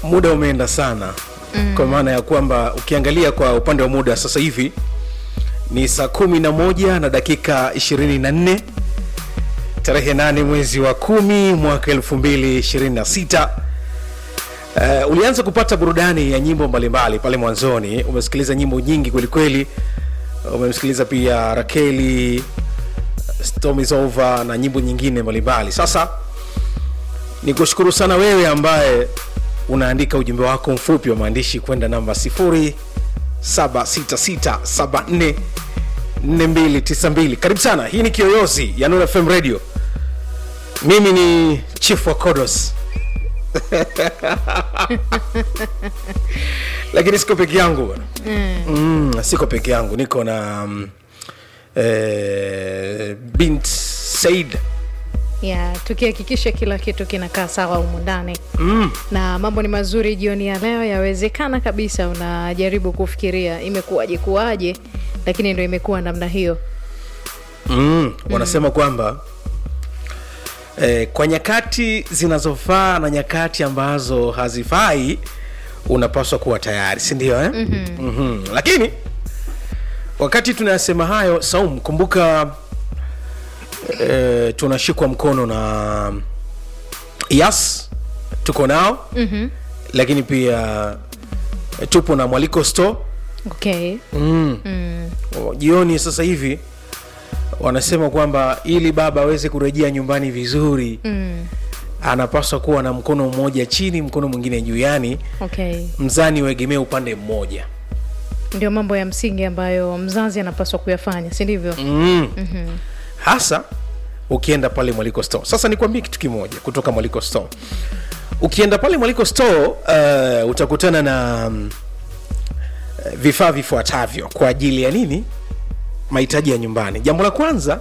muda umeenda sana mm. kwa maana ya kwamba ukiangalia kwa upande wa muda sasa hivi ni saa kumi na moja na dakika ishirini na nne tarehe nane mwezi wa kumi mwaka elfu mbili ishirini na sita Uh, ulianza kupata burudani ya nyimbo mbalimbali pale mwanzoni umesikiliza nyimbo nyingi kwelikweli umemsikiliza pia rakeli storm is over na nyimbo nyingine mbalimbali sasa ni kushukuru sana wewe ambaye unaandika ujumbe wako mfupi wa maandishi kwenda namba 0766744292 karibu sana hii ni kiyoyozi ya Nuru fm radio mimi ni chief wa kodos lakini siko peke yangu bwana mm. mm, siko peke yangu niko na um, eh, bint said ya tukihakikisha kila kitu kinakaa sawa humu ndani mm. na mambo ni mazuri jioni ya leo yawezekana kabisa unajaribu kufikiria imekuwaje kuwaje lakini ndo imekuwa namna hiyo mm, wanasema mm. kwamba eh, kwa nyakati zinazofaa na nyakati ambazo hazifai unapaswa kuwa tayari sindio eh? mm-hmm. mm-hmm. lakini wakati tunayasema hayo saum kumbuka eh, tunashikwa mkono na yas tuko nao mm-hmm. lakini pia eh, tupo na mwaliko store okay mm. mm. jioni sasa hivi wanasema kwamba ili baba aweze kurejea nyumbani vizuri Mm. anapaswa kuwa na mkono mmoja chini mkono mwingine juu yani okay mzani uegemee upande mmoja ndio mambo ya msingi ambayo mzazi anapaswa kuyafanya si ndivyo mm. mm-hmm. hasa ukienda pale mwaliko store sasa nikwambie kitu kimoja kutoka mwaliko store ukienda pale mwaliko store uh, utakutana na um, vifaa vifuatavyo kwa ajili ya nini mahitaji ya nyumbani jambo la kwanza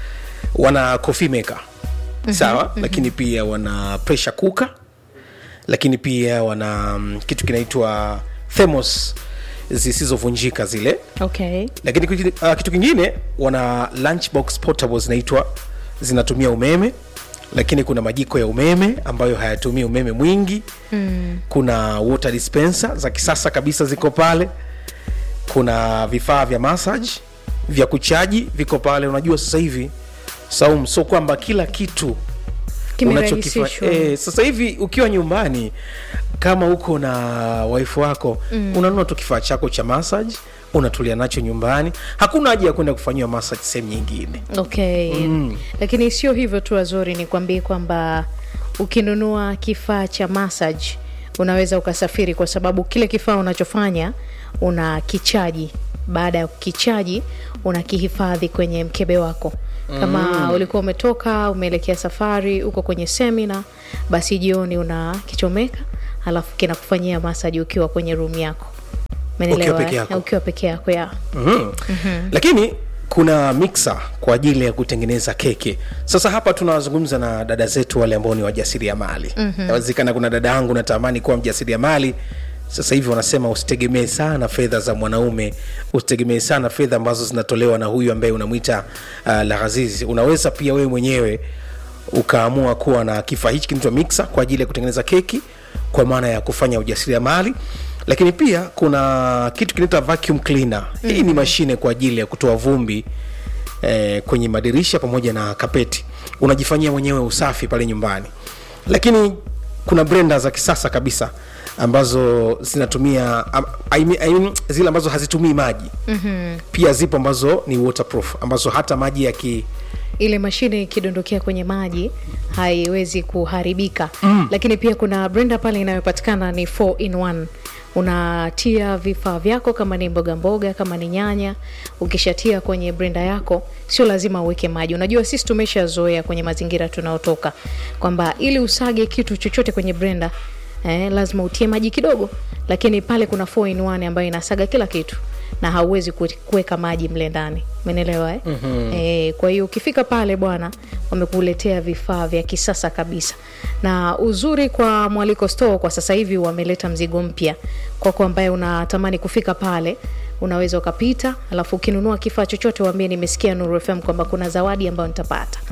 wana coffee maker mm-hmm, sawa mm-hmm. lakini pia wana pressure cooker lakini pia wana um, kitu kinaitwa thermos zisizovunjika zile okay lakini kitu- uh, kitu kingine wana lunchbox portable zinaitwa zinatumia umeme lakini kuna majiko ya umeme ambayo hayatumii umeme mwingi mm. kuna water dispenser za kisasa kabisa ziko pale kuna vifaa vya massage vya kuchaji viko pale unajua sasa hivi saum so kwamba kila kitu kimerahisishwa e, sasa hivi ukiwa nyumbani kama uko na waifu wako mm. unanunua tu kifaa chako cha massage unatulia nacho nyumbani hakuna haja ya kwenda kufanyiwa massage sehemu nyingine okay mm. lakini sio hivyo tu wazuri ni kwambie kwamba ukinunua kifaa cha massage unaweza ukasafiri kwa sababu kile kifaa unachofanya una kichaji baada ya kukichaji unakihifadhi kwenye mkebe wako kama mm. ulikuwa umetoka umeelekea safari uko kwenye semina basi jioni unakichomeka alafu kinakufanyia masaji ukiwa kwenye room yako Umeelewa, Ukiwa peke eh? yako. ukiwa peke yako ya mm-hmm. mm-hmm. lakini kuna mixer kwa ajili ya kutengeneza keki sasa hapa tunawazungumza na dada zetu wale ambao ni wajasiriamali mm-hmm. nawezekana kuna dada yangu natamani kuwa mjasiriamali sasa hivi wanasema usitegemee sana fedha za mwanaume usitegemee sana fedha ambazo zinatolewa na huyu ambaye unamwita uh, laghazizi unaweza pia wewe mwenyewe ukaamua kuwa na kifaa hichi kinaitwa mixer kwa ajili ya kutengeneza keki kwa maana ya kufanya ujasiriamali lakini pia kuna kitu kinaitwa vacuum cleaner mm. hii ni mashine kwa ajili ya kutoa vumbi eh, kwenye madirisha pamoja na kapeti unajifanyia mwenyewe usafi pale nyumbani lakini kuna brenda za kisasa kabisa ambazo zinatumia um, I mean, I mean, zile ambazo hazitumii maji mm-hmm. pia zipo ambazo ni waterproof ambazo hata maji yaki ile mashine ikidondokea kwenye maji haiwezi kuharibika mm. lakini pia kuna brenda pale inayopatikana ni 4 in 1 unatia vifaa vyako kama ni mboga mboga kama ni nyanya ukishatia kwenye brenda yako sio lazima uweke maji unajua sisi tumeshazoea kwenye mazingira tunaotoka kwamba ili usage kitu chochote kwenye brenda eh, lazima utie maji kidogo lakini pale kuna 4 in 1 ambayo inasaga kila kitu na hauwezi ku- kuweka maji mle ndani umenelewa eh? mm-hmm. e, kwa hiyo ukifika pale bwana wamekuletea vifaa vya kisasa kabisa na uzuri kwa mwaliko store kwa sasa hivi wameleta mzigo mpya kwako ambaye unatamani kufika pale unaweza ukapita alafu ukinunua kifaa chochote waambie nimesikia nuru fm kwamba kuna zawadi ambayo nitapata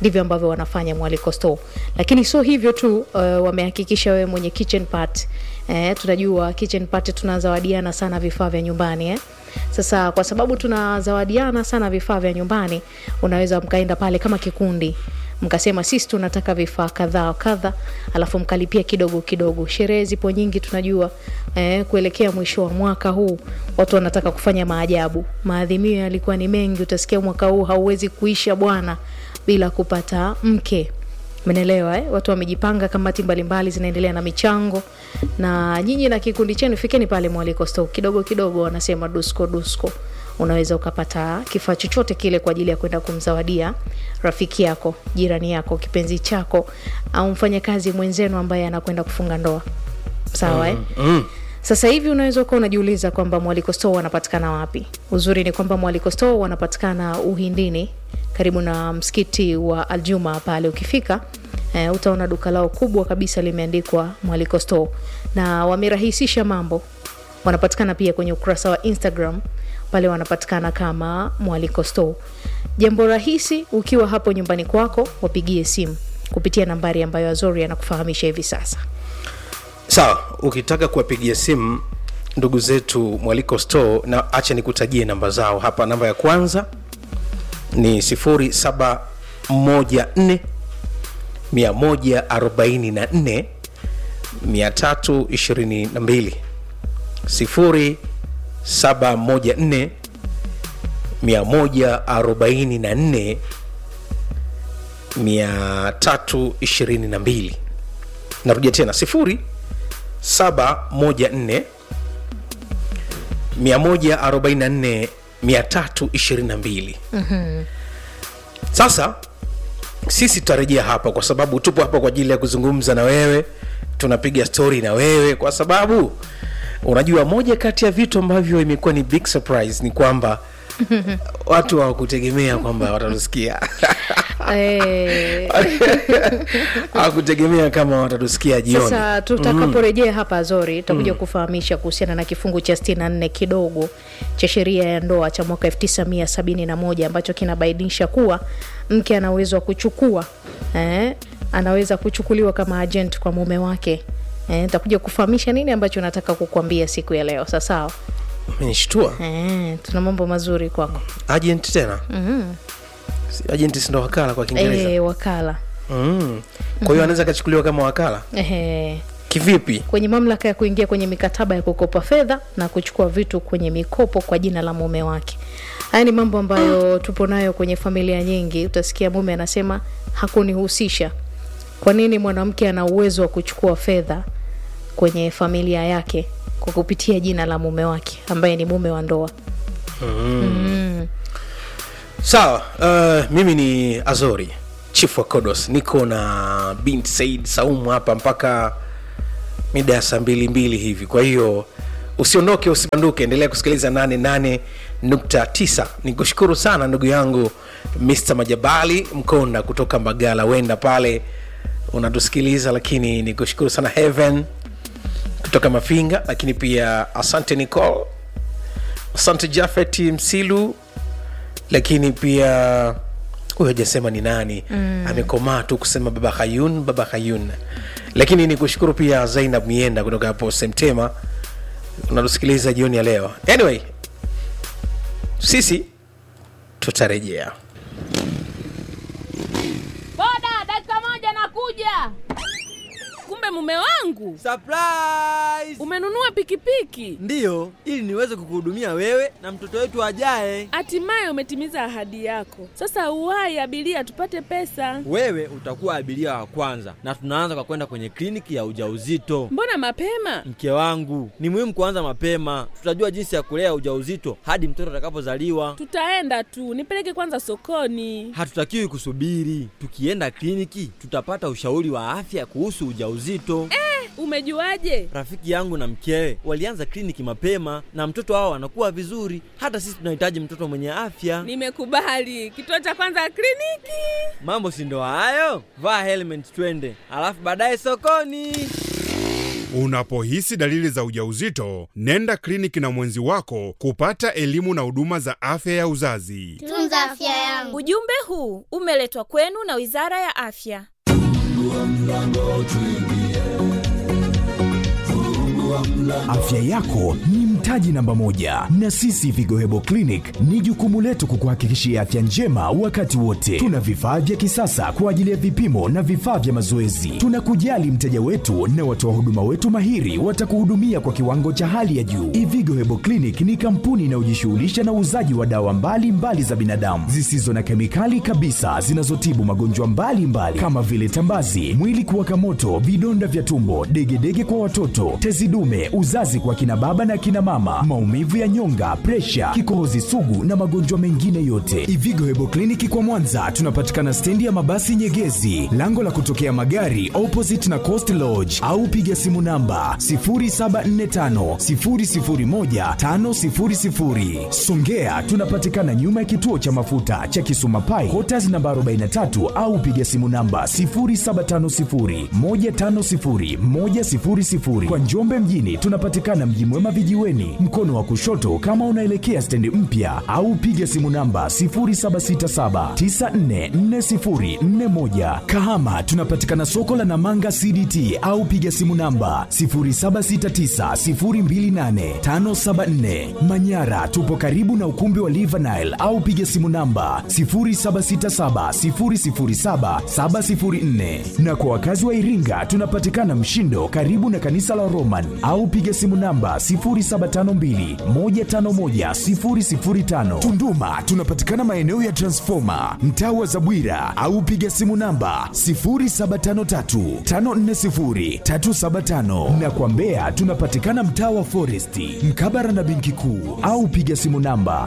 ndivyo ambavyo wanafanya mwaliko store lakini sio hivyo tu uh, wamehakikisha wewe mwenye kitchen part eh, tunajua kitchen part tunazawadiana sana vifaa vya nyumbani eh. sasa kwa sababu tunazawadiana sana vifaa vya nyumbani unaweza mkaenda pale kama kikundi mkasema sisi tunataka vifaa kadhaa wa kadha alafu mkalipia kidogo kidogo sherehe zipo nyingi tunajua eh, kuelekea mwisho wa mwaka huu watu wanataka kufanya maajabu maadhimio yalikuwa ni mengi utasikia mwaka huu hauwezi kuisha bwana bila kupata mke menelewa eh? watu wamejipanga kamati mbalimbali zinaendelea na michango na nyinyi na kikundi chenu fikeni pale mwaliko store kidogo kidogo wanasema dusko dusko unaweza ukapata kifaa chochote kile kwa ajili ya kwenda kumzawadia rafiki yako jirani yako kipenzi chako au mfanyakazi mwenzenu ambaye anakwenda kufunga ndoa sawa eh? mm. sasa hivi unaweza ukawa unajiuliza kwamba mwaliko store wanapatikana wapi uzuri ni kwamba mwaliko store wanapatikana uhindini karibu na msikiti wa aljuma pale ukifika eh, utaona duka lao kubwa kabisa limeandikwa mwaliko store na wamerahisisha mambo wanapatikana pia kwenye ukurasa wa instagram pale wanapatikana kama mwaliko store jambo rahisi ukiwa hapo nyumbani kwako wapigie simu kupitia nambari ambayo azori anakufahamisha hivi sasa sawa ukitaka kuwapigia simu ndugu zetu mwaliko store na acha nikutajie namba zao hapa namba ya kwanza ni 0714 144 322 0714 144 322 narudia tena sifuri 714 144 322 sasa sisi tutarejea hapa kwa sababu tupo hapa kwa ajili ya kuzungumza na wewe tunapiga stori na wewe kwa sababu unajua moja kati ya vitu ambavyo imekuwa ni big surprise ni kwamba watu hawakutegemea kwamba watatusikia Eh, hawakutegemea kama watatusikia jioni sasa tutakaporejea hapa Azori tutakuja kufahamisha kuhusiana na kifungu cha 64 kidogo cha sheria ya ndoa cha mwaka 1971 ambacho kinabainisha kuwa mke ana uwezo wa kuchukua eh, anaweza kuchukuliwa kama agent kwa mume wake eh, takuja kufahamisha nini ambacho nataka kukuambia siku ya leo sasawa menishtua eh, tuna mambo mazuri kwako agent tena mm-hmm. agent sindo wakala kwa kiingereza eh, wakala mm. kwa hiyo anaweza akachukuliwa kama wakala eh, kivipi kwenye mamlaka ya kuingia kwenye mikataba ya kukopa fedha na kuchukua vitu kwenye mikopo kwa jina la mume wake haya ni mambo ambayo tupo nayo kwenye familia nyingi utasikia mume anasema hakunihusisha kwa nini mwanamke ana uwezo wa kuchukua fedha kwenye familia yake kwa kupitia jina la mume wake ambaye ni mume wa ndoa sawa uh, mimi ni azori chief wa kodos niko na bint said saumu hapa mpaka mida ya saa mbili mbili hivi kwa hiyo usiondoke usibanduke endelea kusikiliza 88.9 nikushukuru sana ndugu yangu mr majabali mkonda kutoka mbagala wenda pale unatusikiliza lakini nikushukuru sana heaven kutoka mafinga lakini pia asante nicol asante jafet msilu lakini pia huyu hajasema ni nani mm. amekomaa tu kusema baba hayun baba hayun lakini ni kushukuru pia zainab mienda kutoka hapo semtema unatusikiliza jioni ya leo anyway sisi tutarejea Boda, dakika moja nakuja. Kumbe mume wangu Surprise! umenunua pikipiki, Ndiyo, ili niweze kukuhudumia wewe na mtoto wetu ajaye. hatimaye umetimiza ahadi yako. Sasa uwahi abiria, tupate pesa. Wewe utakuwa abiria wa kwanza, na tunaanza kwa kwenda kwenye kliniki ya ujauzito. Mbona mapema? Mke wangu, ni muhimu kuanza mapema. Tutajua jinsi ya kulea ujauzito hadi mtoto atakapozaliwa. Tutaenda tu, nipeleke kwanza sokoni. Hatutakiwi kusubiri. Tukienda kliniki, tutapata ushauri wa afya kuhusu ujauzito. Umejuaje? Rafiki yangu na mkewe walianza kliniki mapema na mtoto wao anakuwa vizuri. Hata sisi tunahitaji mtoto mwenye afya. Nimekubali. Kituo cha kwanza kliniki. Mambo si ndo hayo? Vaa helmet twende, alafu baadaye sokoni. Unapohisi dalili za ujauzito, nenda kliniki na mwenzi wako kupata elimu na huduma za afya ya uzazi. Tunza afya yangu. Ujumbe huu umeletwa kwenu na Wizara ya Afya. Afya yako ni mtaji namba moja, na sisi Vigo Hebo Clinic ni jukumu letu kukuhakikishia afya njema wakati wote. Tuna vifaa vya kisasa kwa ajili ya vipimo na vifaa vya mazoezi. Tunakujali mteja wetu na watoa huduma wetu mahiri watakuhudumia kwa kiwango cha hali ya juu. Ivigo Hebo Clinic ni kampuni inayojishughulisha na uuzaji wa dawa mbalimbali mbali za binadamu zisizo na kemikali kabisa zinazotibu magonjwa mbalimbali kama vile tambazi, mwili kuwaka moto, vidonda vya tumbo, degedege kwa watoto, tezi dume, uzazi kwa kina baba na kina mama, maumivu ya nyonga, presha, kikohozi sugu na magonjwa mengine yote. Ivigo Hebo Kliniki kwa Mwanza tunapatikana stendi ya mabasi Nyegezi, lango la kutokea magari opposite na Coast Lodge, au piga simu namba 0745 001 500. Songea tunapatikana nyuma ya kituo cha mafuta cha Kisuma Pai, Quarters namba 43 au piga simu namba 0750 150 100. Kwa Njombe mjini tunapatikana Mji Mwema vijiweni, mkono wa kushoto kama unaelekea stendi mpya, au piga simu namba 0767944041. Kahama tunapatikana soko la Namanga CDT au piga simu namba 0769028574. Manyara tupo karibu na ukumbi wa Livanile au piga simu namba 0767007704. Na kwa wakazi wa Iringa tunapatikana Mshindo karibu na kanisa la Roman au piga simu namba 0752151005. Tunduma tunapatikana maeneo ya Transformer mtaa wa Zabwira au piga simu namba 0753540375 na kwa Mbeya tunapatikana mtaa wa Foresti mkabara na benki kuu au piga simu namba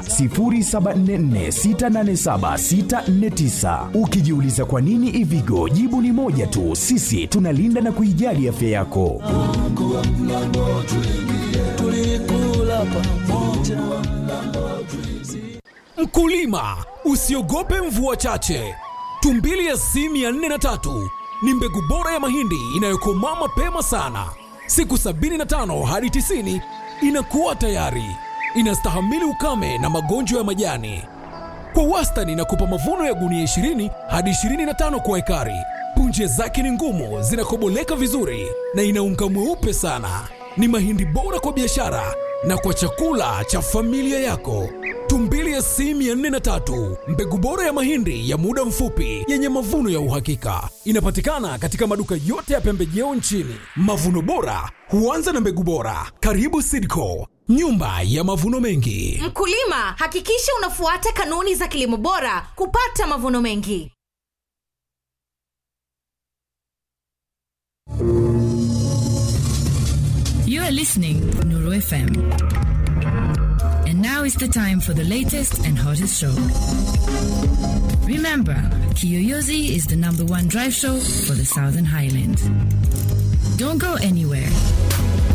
0744687649. Ukijiuliza kwa nini Ivigo, jibu ni moja tu, sisi tunalinda na kuijali afya yako. Mkulima, usiogope mvua chache. Tumbili SC 403 ni mbegu bora ya mahindi inayokomaa mapema sana, siku 75 hadi 90 inakuwa tayari, inastahimili ukame na magonjwa ya majani. Kwa wastani inakupa mavuno ya gunia 20 hadi 25 kwa ekari. Punje zake ni ngumu, zinakoboleka vizuri na ina unga mweupe sana. Ni mahindi bora kwa biashara na kwa chakula cha familia yako. Tumbili SC 403 mbegu bora ya mahindi ya muda mfupi yenye mavuno ya uhakika, inapatikana katika maduka yote ya pembejeo nchini. Mavuno bora huanza na mbegu bora. Karibu Sidco, nyumba ya mavuno mengi. Mkulima, hakikisha unafuata kanuni za kilimo bora kupata mavuno mengi. You are listening Nuru FM. And now is the time for the latest and hottest show. Remember, Kiyoyozi is the number one drive show for the Southern Highlands. Don't go anywhere.